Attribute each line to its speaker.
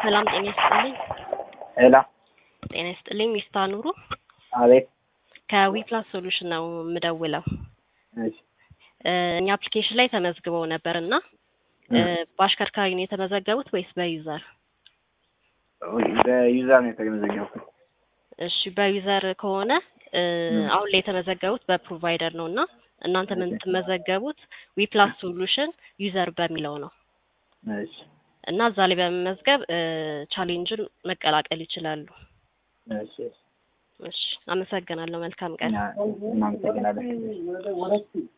Speaker 1: ሰላም ጤና ይስጥልኝ።
Speaker 2: ሄላ
Speaker 1: ጤና ይስጥልኝ። ሚስታ ኑሩ
Speaker 2: አቤት።
Speaker 1: ከዊፕላስ ሶሉሽን ነው የምደውለው።
Speaker 2: እሺ
Speaker 1: እ እኛ አፕሊኬሽን ላይ ተመዝግበው ነበር እና እ በአሽከርካሪ ነው የተመዘገቡት ወይስ በዩዘር?
Speaker 2: በዩዘር ነው የተመዘገብኩት።
Speaker 1: እሺ በዩዘር ከሆነ እ አሁን ላይ የተመዘገቡት በፕሮቫይደር ነው እና እናንተ የምትመዘገቡት ዊፕላስ ሶሉሽን ዩዘር በሚለው ነው
Speaker 2: እሺ
Speaker 1: እና እዛ ላይ በመመዝገብ እ ቻሌንጅን መቀላቀል ይችላሉ።
Speaker 2: እሺ እሺ
Speaker 1: እሺ አመሰግናለሁ። መልካም ቀን።
Speaker 2: እና እናመሰግናለን።